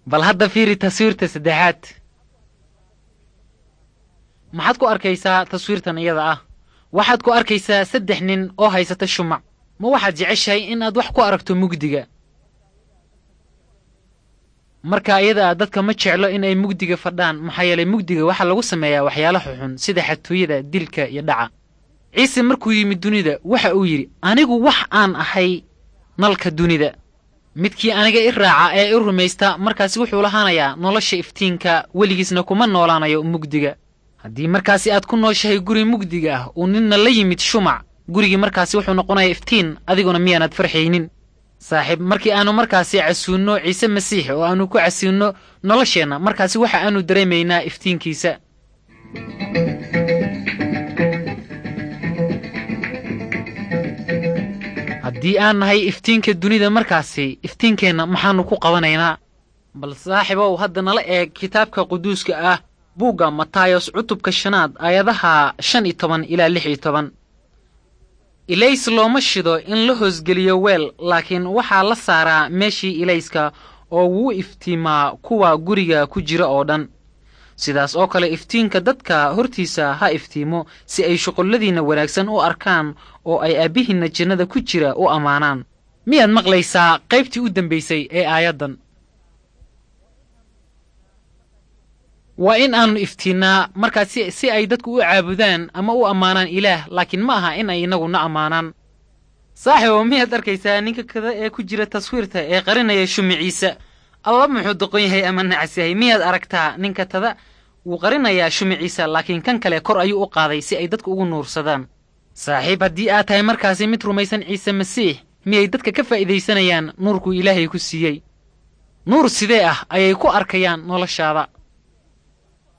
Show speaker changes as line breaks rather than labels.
bal hadda fiiri taswiirta saddexaad maxaad ku arkaysaa taswiirtan iyada ah waxaad ku arkaysaa saddex nin oo haysata shumac ma waxaad jeceshahay in aad wax ku aragto mugdiga marka iyada dadka ma jeclo in ay mugdiga fadhaan maxaa yeelay mugdiga waxaa lagu sameeyaa waxyaalo xuxun sida xatooyada dilka iyo dhaca ciise markuu yimid dunida waxa uu yidhi anigu wax aan ahay nalka dunida midkii aniga i raaca ee i rumaysta markaasi wuxuu lahaanayaa nolosha iftiinka weligiisna kuma noolaanayo mugdiga haddii markaasi aad ku nooshahay guri mugdiga ah uu ninna la yimid shumac gurigii markaasi wuxuu noqonayaa iftiin adiguna miyaanaad farxaynin saaxiib markii aanu markaasi casuunno ciise masiix oo aanu ku casuunno nolosheenna markaasi waxa aanu dareemaynaa iftiinkiisa haddii aan nahay iftiinka dunida markaasi iftiinkeenna maxaannu ku qabanaynaa bal saaxiibow hadda nala eeg kitaabka quduuska ah buugga matayos cutubka shanaad aayadaha shan iyo toban ilaa lix iyo toban ilays looma shido in la hoosgeliyo weel laakiin waxaa la saaraa meeshii ilayska oo wuu iftiimaa kuwa guriga ku jira oo dhan sidaas oo kale iftiinka dadka hortiisa ha iftiimo si ay shuqulladiinna wanaagsan u arkaan oo ay aabbihiinna jannada ku jira u ammaanaan miyaad maqlaysaa qaybtii u dambaysay ee aayaddan waa in aannu iftiinnaa markaas si ay dadku u caabudaan ama u ammaanaan ilaah laakiin ma aha in ay innaguna ammaanaan saaxiibo miyaad arkaysaa ninka kada ee ku jira taswiirta ee qarinaya shumiciisa alla muxuu doqon yahay ama nacas yahay miyaad aragtaa ninka tada wuu qarinayaa shumiciisa laakiin kan kale kor ayuu u qaaday si ay dadku ugu nuursadaan saaxiib haddii aad tahay markaasi mid rumaysan ciise masiix miyay dadka ka faa'iidaysanayaan nuurkuu ilaahay ku siiyey nuur sidee ah ayay ku arkayaan noloshaada